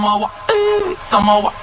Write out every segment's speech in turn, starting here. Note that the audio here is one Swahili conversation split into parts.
Samawa, eh, Samawa.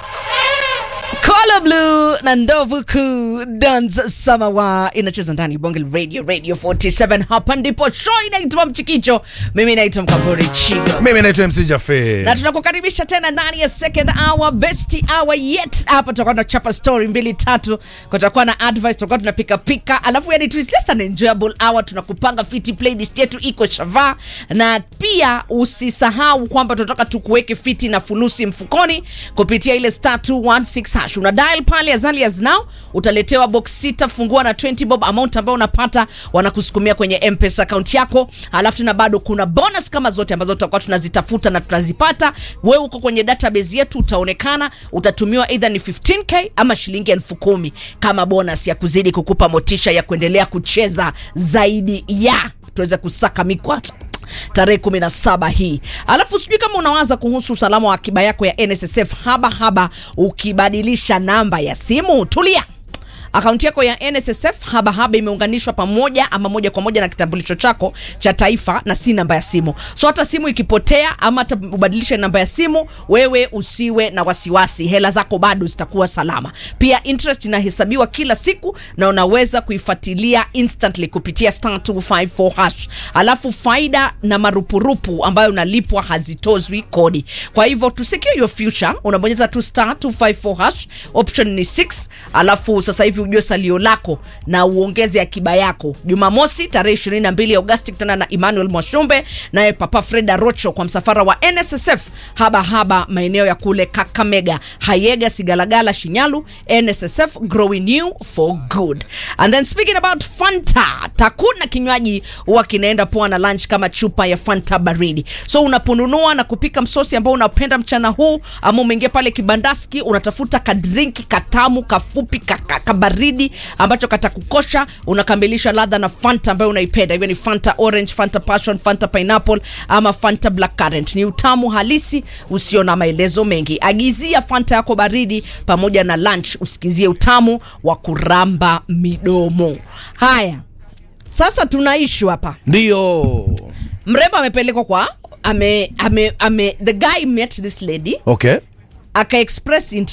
Color Blue na ndovu kuu Dance Samawa inacheza ndani Bonge Radio Radio 47. Hapa ndipo show inaitwa Mchikicho. Mimi naitwa Mkamburi Chigo. Mimi naitwa MC Jafe. na tunakukaribisha tena ndani ya second hour best hour yet hapa tutakuwa tunachapa story mbili tatu kutakuwa na advice tutakuwa tunapika pika alafu yani twist less an enjoyable hour tunakupanga fiti playlist yetu iko shava na pia usisahau kwamba tunataka tukuweke fiti na fulusi mfukoni kupitia ile star 216 hash una dial pale as early as now utaletewa box sita fungua na 20 bob amount ambayo unapata wanakusukumia kwenye mpesa account yako alafu tena bado kuna bonus kama zote ambazo tutakuwa tunazitafuta na tunazipata wewe uko kwenye database yetu utaonekana utatumiwa either ni 15k ama shilingi elfu kumi kama bonus ya kuzidi kukupa motisha ya kuendelea kucheza zaidi ya tuweze kusaka mikwata tarehe 17 hii alafu sijui kama unawaza kuhusu usalama wa akiba yako ya nssf haba haba ukibadilisha namba ya simu tulia akaunti yako ya nssf habahaba imeunganishwa pamoja ama moja kwa moja na kitambulisho chako cha taifa na si namba ya simu so hata simu ikipotea ama hata ubadilishe namba ya simu wewe usiwe na wasiwasi hela zako bado zitakuwa salama pia interest inahesabiwa kila siku na unaweza kuifuatilia instantly kupitia star 254 hash alafu faida na marupurupu ambayo unalipwa hazitozwi kodi kwa hivyo to secure your future unabonyeza tu star 254 hash option ni 6 alafu sasa hivi ujue salio lako na uongeze akiba yako jumamosi tarehe 22 agosti kutana na emmanuel mwashumbe naye papa freda rocho kwa msafara wa nssf haba haba maeneo ya kule kakamega hayega sigalagala shinyalu nssf growing new for good and then speaking about fanta takuna kinywaji huwa kinaenda poa na lunch kama chupa ya fanta baridi so unaponunua na kupika msosi ambao unapenda mchana huu ama umeingia pale kibandaski unatafuta kadrinki katamu kafupi ka- ka- kabaridi ambacho katakukosha unakamilisha ladha na fanta ambayo unaipenda hivyo ni fanta orange fanta passion fanta pineapple ama fanta black currant ni utamu halisi usio na maelezo mengi agizia fanta yako baridi pamoja na lunch usikizie utamu wa kuramba midomo haya sasa tunaishu hapa Ndio. mrembo amepelekwa kwa ame, ame, ame, the guy met this lady Okay. aka express interest